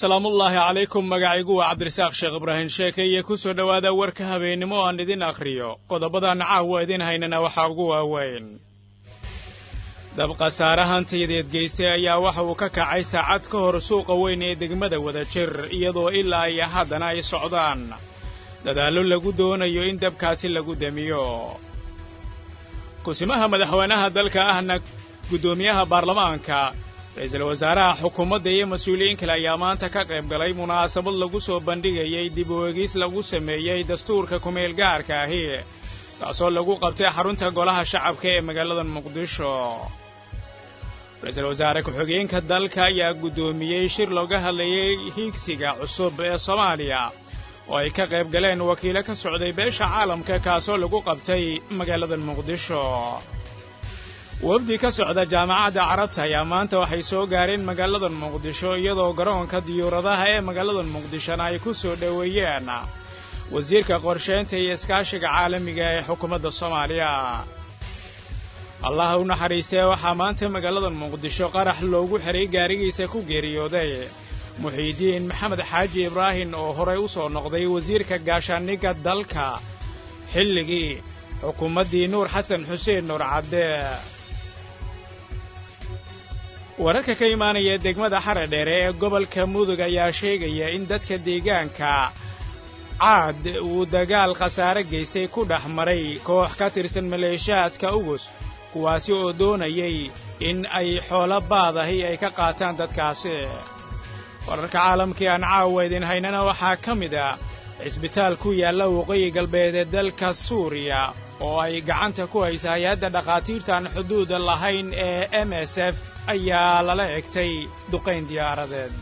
salaamullaahi calaykum magacaygu waa cabdirasaaq sheekh ibraahim sheeke iyo ku soo dhowaada warka habeennimo aan idin akhriyo qodobadan caawa idin haynana waxaa ugu waaweyn dab khasaare hantiyadeed geystay ayaa waxa uu ka kacay saacad ka hor suuqa weyn ee degmada wadajir iyadoo ilaa iyo haddana ay socdaan dadaallo lagu doonayo in dabkaasi lagu demiyo kusimaha madaxweynaha dalka ahna guddoomiyaha baarlamaanka ra-iisul wasaaraha xukuumadda iyo mas-uuliyiin kale ayaa maanta ka qayb galay munaasabad lagu soo bandhigayay dib u eegis lagu sameeyey dastuurka kumeel gaarka ahi kaasoo lagu qabtay xarunta golaha shacabka ee magaalada muqdisho ra-iisul wasaare ku-xigeenka dalka ayaa guddoomiyey shir looga hadlayay hiigsiga cusub ee soomaaliya oo ay ka qayb galeen wakiilo ka socday beesha caalamka kaasoo lagu qabtay magaalada muqdisho wafdi ka socda jaamacadda carabta ayaa maanta waxay soo gaareen magaalada muqdisho iyadoo garoonka diyuuradaha ee magaalada muqdishona ay ku soo dhoweeyeen wasiirka qorsheynta iyo iskaashiga caalamiga ee xukuumadda soomaaliya allaha u naxariistee waxaa maanta magaalada muqdisho qarax loogu xiray gaarigiisa ku geeriyooday muxiidiin maxamed xaaji ibraahim oo horay u soo noqday wasiirka gaashaaniga dalka xilligii xukuumaddii nuur xasan xuseen nuur cadde wararka ka imaanaya degmada xaradheere ee gobolka mudug ayaa sheegaya in dadka deegaanka caad uu dagaal khasaare geystay ku dhex maray koox ka tirsan maleeshaadka ugus kuwaasi oo doonayay in ay xoolo baadahi ay ka qaataan dadkaasi wararka caalamkii aan caawa idin haynana waxaa ka mid ah cisbitaal ku yaalla waqooyi galbeed ee dalka suuriya oo ay gacanta ku haysa hay-adda dhakhaatiirtaan xuduuda lahayn ee m s f ayaa lala egtay duqayn diyaaradeed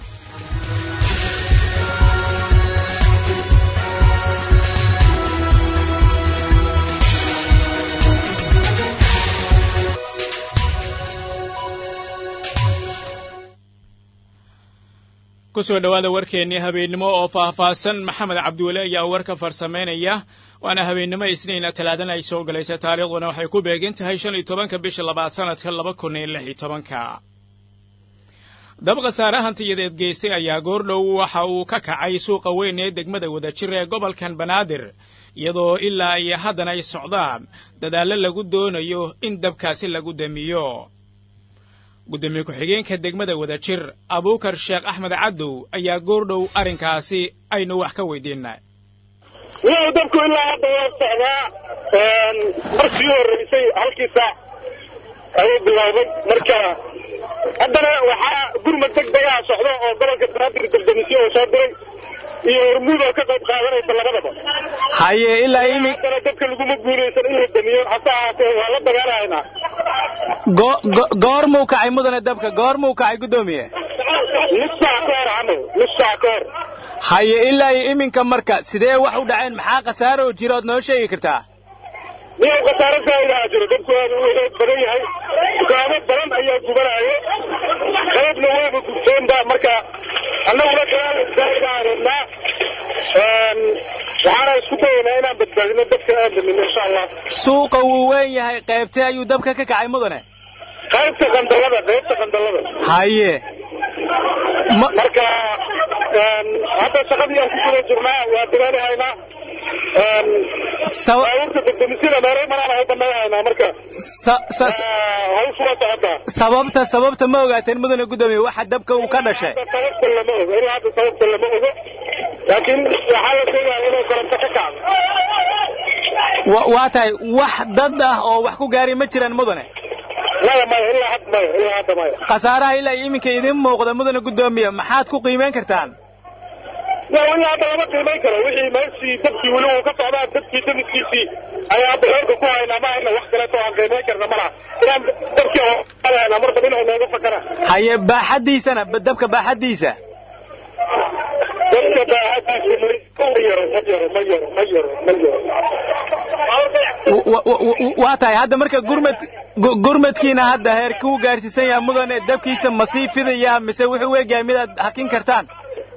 ku soo dhowaada warkeennii habeennimo oo faahfaahsan maxamed cabdiweli ayaa warka farsamaynaya waana habeennimo isniina talaadana ay soo galaysa taariikhduna waxay ku beegan tahay shan iyo tobanka bisha labaad sanadka laba kun iyo lix iyo tobanka dab khasaare hantiyadeed geystay ayaa goordhow waxa uu ka kacay suuqa weyn ee degmada wadajir ee gobolkan banaadir iyadoo ilaa iyo haddana ay socdaan dadaallo lagu doonayo in dabkaasi lagu demiyo guddoomiye ku-xigeenka degmada wadajir abuukar sheekh axmed cadow ayaa goordhow arrinkaasi aynu wax ka weydiinay wuxuu dabku ilaa hadda waa socdaa markii horreysay halkii saac ayuu bilaabay marka haddana waxaa gurmad deg degaha socda oo gobolka banaadir daldamisyo oo soo diray iyo hormuud oo ka qayb qaadanaysa labadaba haye ilaa imi haddana dadka laguma guulaysan in la damiyo hase ahaatee waa la dagaalahaynaa goormuu kacay mudane dabka goormuu kacay guddoomiye nus saac ka hor camal nus saac ka hor haye ilaa iyo iminka marka sidee wax u dhaceen maxaa khasaare oo jira ood noo sheegi kartaa niyow khasaare zaa'idaha jiro dadku aada u xoog badan yahay dukaamo badan ayaa gubanaayo qaybna wayba gubteenba marka annaguna kalaal zaa'idaha rabnaa waxaana isku dayaynaa inaan badbaadino dadka aan damino insha allah suuqa wuu weyn yahay qaybtee ayuu dabka ka kacay mudane qaybta qandalada qaybta qandalada haye marka hadda shaqadii aan ku guda jirnaa waa dadaalahaynaa baabuurta degdemisyada meeray maraan u banayhaynaa marka hawshu waa socotaa sababta sababta ma ogaateen mudane guddoomiye waxa dabka uu ka dhashay sababta lama ogo ilaa hadda sababta lama ogo laakiin waxaa la sheegaya inuu koronto ka kacdo waa tahay wax dad ah oo wax ku gaaray ma jiraan mudane maya maya ilaa hadda maya ilaa hadda maya khasaaraha ilaa iyo iminka idiin muuqda mudane guddoomiye maxaad ku qiimeyn kartaan waa ilaa hadda lama qiimayn karo wixii meeshii dabkii weli uu ka socdaa dabkii damiskiisii ayaa hadda xoogga ku haynaa ma hayna wax kaleeto aan qiimayn karna malaha inaan dabkii haynaa marba dhinac nooga fakara haye baaxaddiisana dabka baaxaddiisa dabka baaxaddiisa ma yaro ma yaro ma yaro ma yaro ma yaro waa tahay hadda marka gurmad gurmadkiina hadda heer kuu gaarsiisan yaha mudane dabkiisa ma sii fidaya mise wuxuu u egyahay midaad hakin kartaan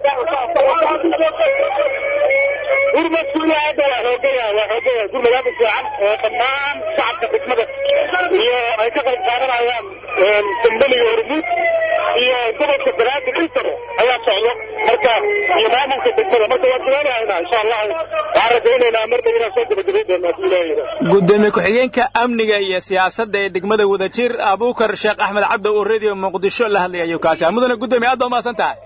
gurmadku ilaa hadda waa xoogaya waa xoogaya gurmad aad u fiican oo dhammaan shacabka degmada iyo ay ka qayb qaadanayaan dambaniga hormuud iyo gobolka banaadir intaba ayaa socdo marka iyo maamulka degmada marka waan bilaabahaynaa insha allah waxaan rajaynaynaa mar dhow inaan soo gabagabay doonaa hadduu ilaahay gudoomiye ku-xigeenka amniga iyo siyaasadda ee degmada wadajir abuukar sheekh axmed cabdi oo radio muqdisho la hadlay ayuu kaasi ah mudane gudoomiye aad baa umahadsan tahay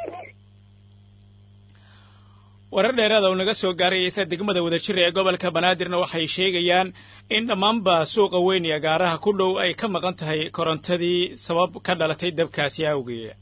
warar dheeraada oo naga soo gaarayaysa degmada wadajir ee gobolka banaadirna waxay sheegayaan in dhammaanba suuqa weyn iyo gaaraha ku dhow ay ka maqan tahay korontadii sabab ka dhalatay dabkaasi awgeed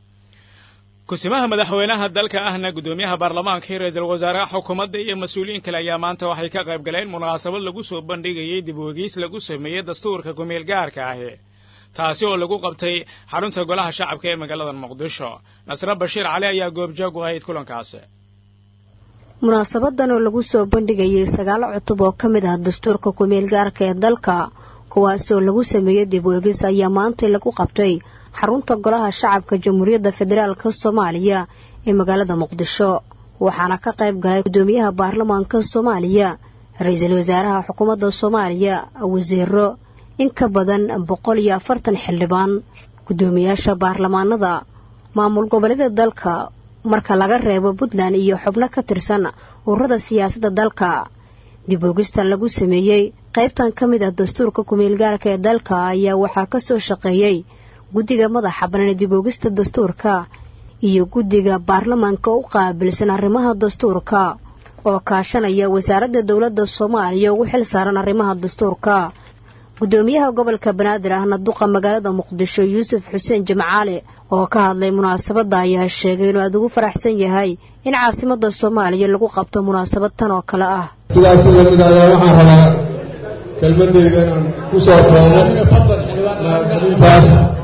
kusimaha madaxweynaha dalka ahna guddoomiyaha baarlamaanka iyo ra-iisul wasaaraha xukuumadda iyo mas-uuliyiin kale ayaa maanta waxay ka qayb galeen munaasabad lagu soo bandhigayay dib wegiis lagu sameeyey dastuurka kumeel gaarka ahi taasi oo lagu qabtay xarunta golaha shacabka ee magaalada muqdisho nasre bashiir cali ayaa goobjoog u ahayd kulankaasi munaasabadan oo lagu soo bandhigayay sagaalo cutub oo ka mid ah dastuurka kumeel gaarka ee dalka kuwaasoo lagu sameeyey dib weegis ayaa maantay lagu qabtay xarunta golaha shacabka jamhuuriyadda federaalk soomaaliya ee magaalada muqdisho waxaana ka qayb galay guddoomiyaha baarlamaanka soomaaliya ra-iisul wasaaraha xukuumadda soomaaliya wasiiro in ka badan boqol iyo afartan xildhibaan guddoomiyaasha baarlamaanada maamul goboleeda dalka marka laga reebo puntland iyo xubno ka tirsan ururada siyaasadda dalka dib oogistan lagu sameeyey qaybtan ka mid ah dastuurka kumeelgaarka ee dalka ayaa waxaa ka soo shaqeeyey guddiga madaxa bannaan dib oogista dastuurka iyo guddiga baarlamaanka u qaabilsan arrimaha dastuurka oo kaashanaya wasaaradda dowladda soomaaliya ugu xil saaran arrimaha dastuurka guddoomiyaha gobolka banaadir ahna duqa magaalada muqdisho yuusuf xuseen jimcaale oo ka hadlay munaasabadda ayaa sheegay inuu aad ugu faraxsan yahay in caasimadda soomaaliya lagu qabto munaasabad tan oo kale ah sidaas lamid ayaa waxaan rabaa kelmadeyda inaan ku soo koobo mahadcelintaas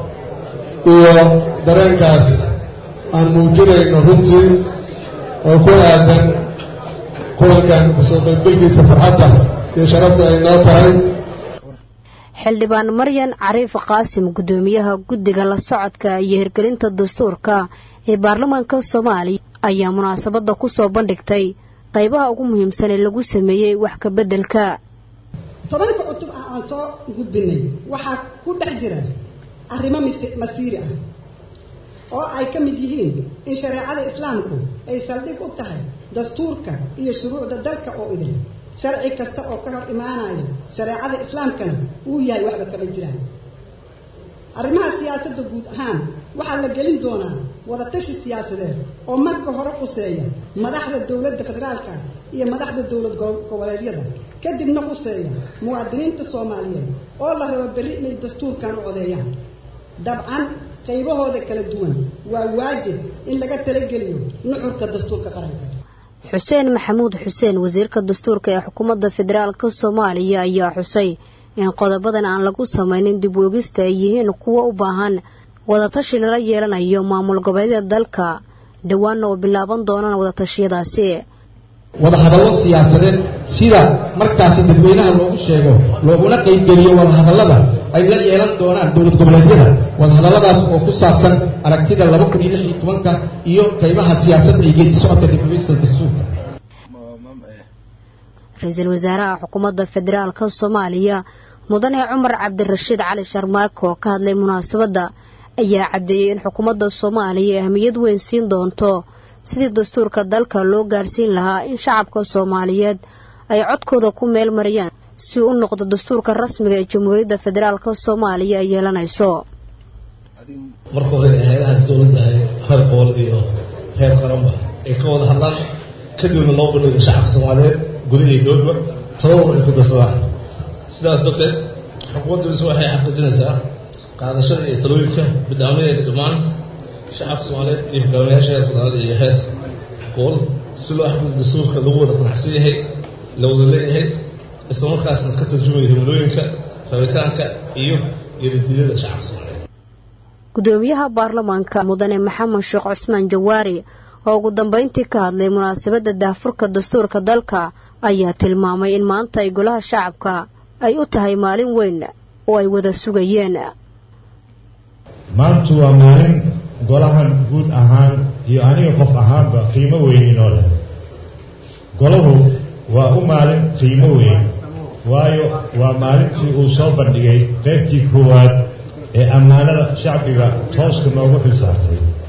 iyo dareenkaas aan muujinayno runtii oo ku aadan kulankan kasoo qaybgalkiisa farxadda iyo sharafta ay noo tahay xildhibaan maryan cariif qaasim guddoomiyaha guddiga la socodka iyo hirgelinta dastuurka ee baarlamaanka soomaaliya ayaa munaasabadda ku soo bandhigtay qaybaha ugu muhiimsan ee lagu sameeyey wax ka beddelka tobanka cutub ah aan soo gudbinay waxaa ku dhex jira arrimo masiiri ah oo ay ka mid yihiin in shareecada islaamku ay saldhig u tahay dastuurka iyo shuruucda dalka oo idin sharci kasta oo ka hor imaanaya shareecada islaamkana uu yahay waxba kama jiraan arrimaha siyaasadda guud ahaan waxaa la gelin doonaa wadatashi siyaasadeed oo marka hore quseeya madaxda dowladda federaalka iyo madaxda dowlad goboleedyada kadibna quseeya muwaadiniinta soomaaliyeed oo la rabo berri inay dastuurkan u codeeyaan dabcan qaybahooda kala duwan waa waajib in laga talageliyo nuxurka dastuurka qaranka xuseen maxamuud xuseen wasiirka dastuurka ee xukuumadda federaalka soomaaliya ayaa xusay in qodobadan aan lagu samaynin dib woogista ay yihiin kuwo u baahan wadatashi lala yeelanayo maamul goboleedyada dalka dhowaanna oo bilaaban doonaan wadatashiyadaasi wadahadallo siyaasadeed sida markaasi dadweynaha loogu sheego looguna qaybgeliyo wadahadallada ay la yeelan doonaan dowlad goboleedyada wadahadalladaas oo ku saabsan aragtida laba kun iyo lix iyo tobanka iyo qaybaha siyaasadda iyo geedi socodka dibogista dastuurka ra-iisul wasaaraha xukuumadda federaalka soomaaliya mudane cumar cabdirashiid cali sharmaako oo ka hadlay munaasabadda ayaa caddeeyey in xukuumadda soomaaliya ahmiyad weyn siin doonto sidii dastuurka dalka loo gaarsiin lahaa in shacabka soomaaliyeed ay codkooda ku meel mariyaan si u noqdo dastuurka rasmiga ee jamhuuriyadda federaalka soomaaliya ay yeelanayso marka hore hay-adahaas dowladda heer qool iyo heer qaranba ay ka wada hadlaan kadibna loo bandhigo shacabka soomaaliyeed gudaha iyo dowladba talabada ay ku darsadaan sidaas darteed xukuumaddiisu waxay xaqiijinaysaa qaadashada iyo talooyinka bidhaamadeeda dhammaan shacabka soomaaliyeed iyo hogaamiyaasha heer federaal iyo heer gool si loo xaqiijo dastuurka lagu wada qanacsan yahay la wada leeyahay islamarkaasna ka tarjumaya himilooyinka rabitaanka iyo geedadiidada shacabka soomaaliyeed gudoomiyaha baarlamaanka mudane maxamed sheekh cusmaan jawaari oo ugu dambeyntii ka hadlay munaasabadda daahfurka dastuurka dalka ayaa tilmaamay in maanta ay golaha shacabka ay u tahay maalin weyn oo ay wada sugayeen maantu waa maalin golahan guud ahaan iyo aniga qof ahaanba qiimo weyn inoo leh golahu waa u maalin qiimo weyn waayo waa maalintii uu soo bandhigay qaybtii koowaad ee ammaanada shacbiga tooska noogu xil saartay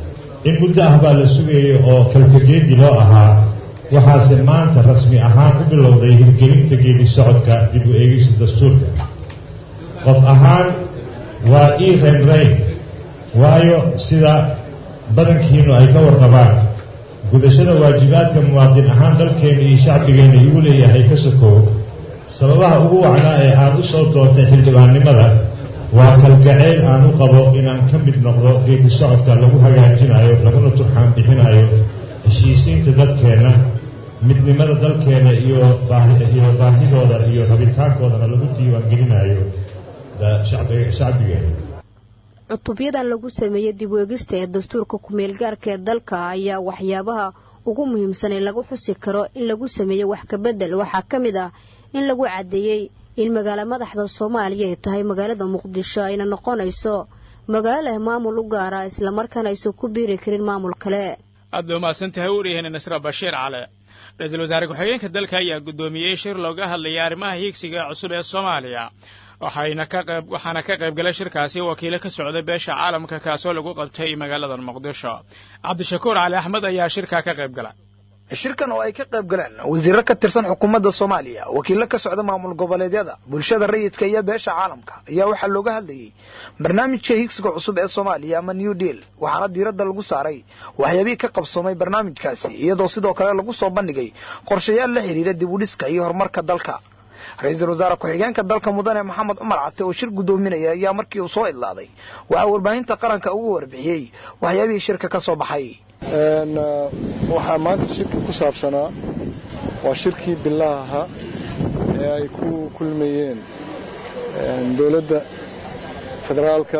in muddo ah baa la sugayay oo kalkageedi loo ahaa waxaase maanta rasmi ahaan u bilowday hirgelinta geedi socodka dib u eegista dastuurka qof ahaan waa ii reynreyn waayo sida badankiinu ay ka warqabaan gudashada waajibaadka muwaadin ahaan dalkeenna iyo shacbigeenna igu leeyahay ka sokow sababaha ugu wacnaa ee aan u soo doontay xildhibaannimada waa kalgaceyl aan u qabo inaan ka mid noqdo geedi socodka lagu hagaajinayo laguna turxaan bixinayo heshiisiinta dadkeenna midnimada dalkeena iyo iyo baahidooda iyo rabitaankoodana lagu diiwaangelinayo shacbigeena cutubyadan lagu sameeyey dib weegista ee dastuurka ku-meel gaarka ee dalka ayaa waxyaabaha ugu muhiimsan ee lagu xusi karo in lagu sameeyo wax kabedel waxaa ka mid ah in lagu caddeeyey in magaalo madaxda soomaaliya ay tahay magaalada muqdisho ayna noqonayso magaalo leh maamul u gaara islamarkaana aysan ku biiri karin maamul kale aad bay umahadsan tahay waryaheena nasra bashiir cale ra-iisul wasaare ku-xigeenka dalka ayaa guddoomiyey shir looga hadlayay arrimaha hiigsiga cusub ee soomaaliya waxayna ka qayb waxaana ka qayb galay shirkaasi wakiilo ka socda beesha caalamka kaasoo lagu qabtay magaalada muqdisho cabdishakuur cali axmed ayaa shirkaa ka qayb gala shirkan oo ay ka qayb galeen wasiirro ka tirsan xukuumadda soomaaliya wakiillo ka socda maamul goboleedyada bulshada rayidka iyo beesha caalamka ayaa waxaa looga hadlayey barnaamijka higsiga cusub ee soomaaliya ama new deal waxaana diiradda lagu saaray waxyaabihii ka qabsoomay barnaamijkaasi iyadoo sidoo kale lagu soo bandhigay qorshayaal la xidhiidha dib u dhiska iyo horumarka dalka ra-iisul wasaare ku-xigeenka dalka mudane maxamed cumar cate oo shir guddoominaya ayaa markii uu soo idlaaday waxaa warbaahinta qaranka ugu warbixiyey waxyaabihii shirka ka soo baxay waxaa maanta shirka ku saabsanaa waa shirkii bilaha ahaa ee ay ku kulmayeen dowladda federaalka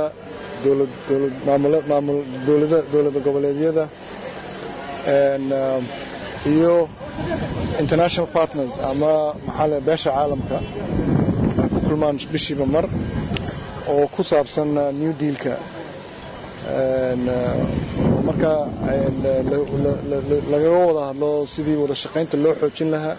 dowlada goboleedyada iyo international partners ama maxaa le beesha caalamka ay ku kulmaan bishiiba mar oo ku saabsan new dealka markaa lagaga wada hadlo sidii wada shaqaynta loo xoojin lahaa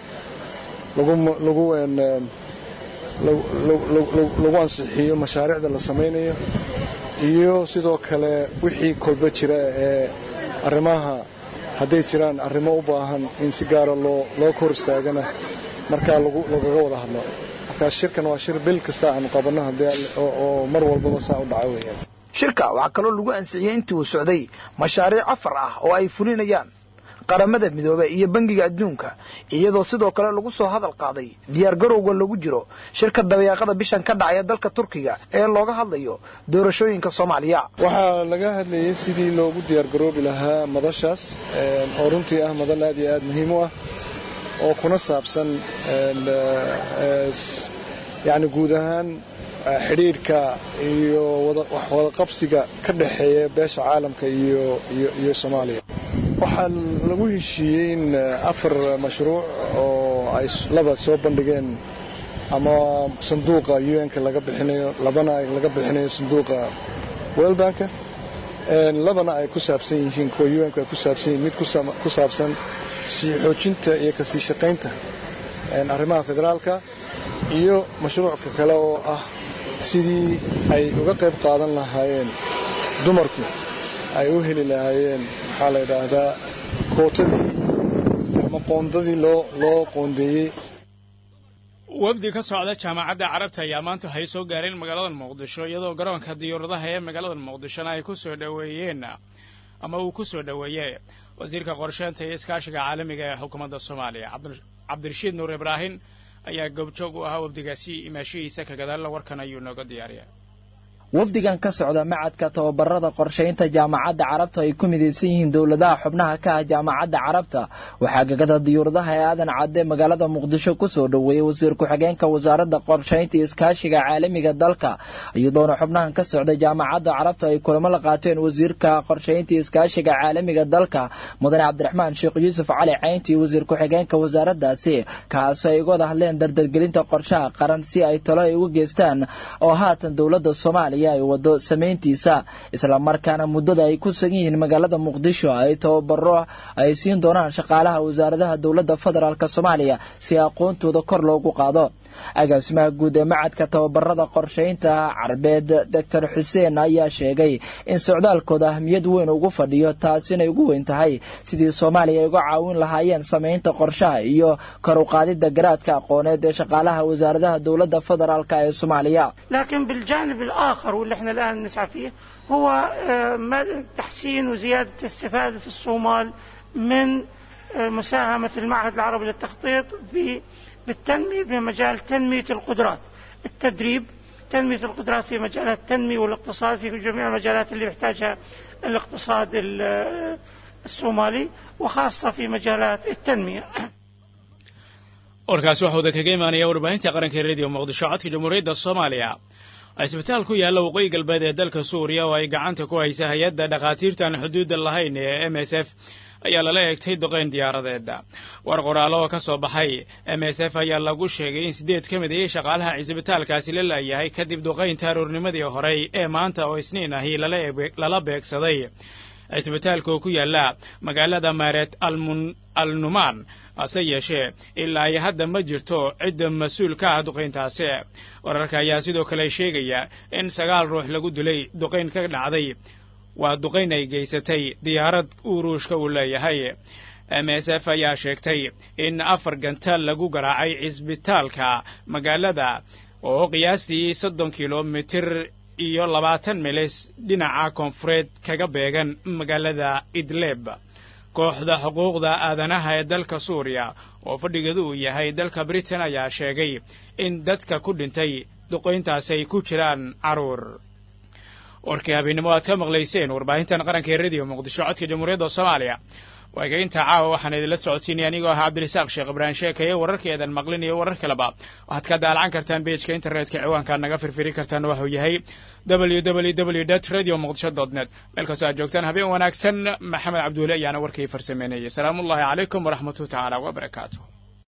lagu ansixiyo mashaariicda la samaynayo iyo sidoo kale wixii kolba jira ee arrimaha hadday jiraan arrimo u baahan in si gaara loo kor istaagana markaa lagaga wada hadlo markaa shirkan waa shir bil kasta aanu qabanno oo mar walbaba saa u dhaca weeyaan shirka waxaa kaloo lagu ansixiyey intii uu socday mashaariic afar ah oo ay fulinayaan qaramada midoobe iyo bangiga adduunka iyadoo sidoo kale lagu soo hadal qaaday diyaargarowga lagu jiro shirka dabayaaqada bishan ka dhacaya dalka turkiga ee looga hadlayo doorashooyinka soomaaliya waxaa laga hadlayay sidii loogu diyaargaroobi lahaa madashaas oo runtii ah madal aad iyo aad muhiim u ah oo kuna saabsan yani guud ahaan xidhiidhka iyo wadaqabsiga ka dhexeeya beesha caalamka iyo soomaaliya waxaa lagu heshiiyey in afar mashruuc oo ay laba soo bandhigeen ama sanduuqa un-ka laga bixinayo labana laga bixinayo sanduuqa welbanka labana ay ku saabsan yihiin kuwa un-ku ay ku saabsan yihiin mid ku saabsan sii xoojinta iyo kasii shaqaynta arrimaha federaalka iyo mashruucka kale oo ah sidii ay uga qayb qaadan lahaayeen dumarku ay u heli lahaayeen maxaa la yidhaahdaa kootadii ama qoondadii loo loo qoondeeyey wafdi ka socda jaamacadda carabta ayaa maanta waxay soo gaareen magaalada muqdisho iyadoo garoonka diyauradaha ee magaalada muqdishona ay ku soo dhoweeyeen ama uu ku soo dhoweeyey wasiirka qorsheynta iyo iskaashiga caalamiga ee xukuumadda soomaaliya cabdirashiid nuur ibraahin ayaa goobjoog u ahaa wafdigaasi imaashihiisa ka gadaalna warkan ayuu nooga diyaariya wafdigan ka socda macadka tababarada qorshaynta jaamacadda carabta ay ku midaysan yihiin dowladaha xubnaha ka ah jaamacadda carabta waxaa gagada diyuuradaha ee aadan cadde magaalada muqdisho kusoo dhoweeyey wasiir ku-xigeenka wasaaradda qorshaynta iyo iskaashiga caalamiga dalka iyadoona xubnahan ka socda jaamacadda carabta ay kulamo la qaateen wasiirka qorshaynta iyo iskaashiga caalamiga dalka mudane cabdiraxmaan sheekh yuusuf cali caynti iyo wasiir ku-xigeenka wasaaraddaasi kaasoo ay uga wada hadleen dardargelinta qorshaha qaran si ay talo ay uga geystaan oo haatan dowladda soomaaliya ay wado samayntiisa islamarkaana muddada ay ku sugan yihiin magaalada muqdisho ay tababaro ay siin doonaan shaqaalaha wasaaradaha dowladda federaalk soomaaliya si aqoontooda kor loogu qaado agaasimaha guud ee macadka tababarada qorshaynta carbeed doctor xuseen ayaa sheegay in socdaalkooda ahmiyad weyn ugu fadhiyo taasina ugu weyn tahay sidii soomaaliya ay uga caawin lahaayeen samaynta qorshaha iyo kor u qaadida garaadka aqooneed ee shaqaalaha wasaaradaha dowladda federaalk ee soomaaliya لكن بالجانب الآخر واللي احنا الآن نسعى فيه هو تحسين وزيادة الاستفادة في الصومال من مساهمة المعهد العربي للتخطيط بالتنمية في مجال تنمية القدرات التدريب تنمية القدرات في مجالات التنمية والاقتصاد في جميع المجالات اللي يحتاجها الاقتصاد الصومالي وخاصة في مجالات التنمية warkaasi waxaa wada kaga imaanaya warbaahinta qaranka rediyo muqdisho codka jamhuuriyadda soomaaliya cisbitaal ku yaalla waqooyi galbeed ee dalka suuriya oo ay gacanta ku haysa hay-adda dhakhaatiirtaan xuduudda lahayn ee m s f ayaa lala eegtay duqayn diyaaradeeda war qoraalo oo ka soo baxay m s f ayaa lagu sheegay in siddeed ka mid ayay shaqaalaha cisbitaalkaasi la laayahay kadib duqaynta aroornimadii horey ee maanta oo isniin ahi lala beegsaday cisbitaalka oo ku yaalla magaalada maaret al numaan hase yeeshee ilaa iyo hadda ma jirto cidda mas-uul ka ah duqayntaasi wararka ayaa sidoo kale sheegaya in sagaal ruux lagu dilay duqayn ka dhacday waa duqayn ay geysatay diyaarad uu ruushka uu leeyahay m s f ayaa sheegtay in afar gantaal lagu garaacay cisbitaalka magaalada oo qiyaastii soddon kilomitir iyo labaatan milis dhinaca koonfureed kaga beegan magaalada idleb kooxda xuquuqda aadanaha ee dalka suuriya oo fadhigeedu uu yahay dalka britain ayaa sheegay in dadka ku dhintay duqayntaasi ay ku jiraan carruur warkii habeennimo aad ka maqlayseen warbaahintan qaranka ee rediyo muqdisho codka jamhuuriyadda soomaaliya waaga intaa caawa waxaan idinla socodsiinaya anigoo ahaa cabdirasaaq sheekh ibraahim sheekaye wararkeedan maqlin iyo warar kaleba waxaad ka daalacan kartaan beejka internetka ciwaankaad naga firfiri kartaan waxuu yahay w w w dt radio muqdisho dot net meel kastoo aad joogtaan habeen wanaagsan maxamed cabduule ayaana warkii farsameynayay salaamuullahi calaykum waraxmatuh tacaala wabarakaatu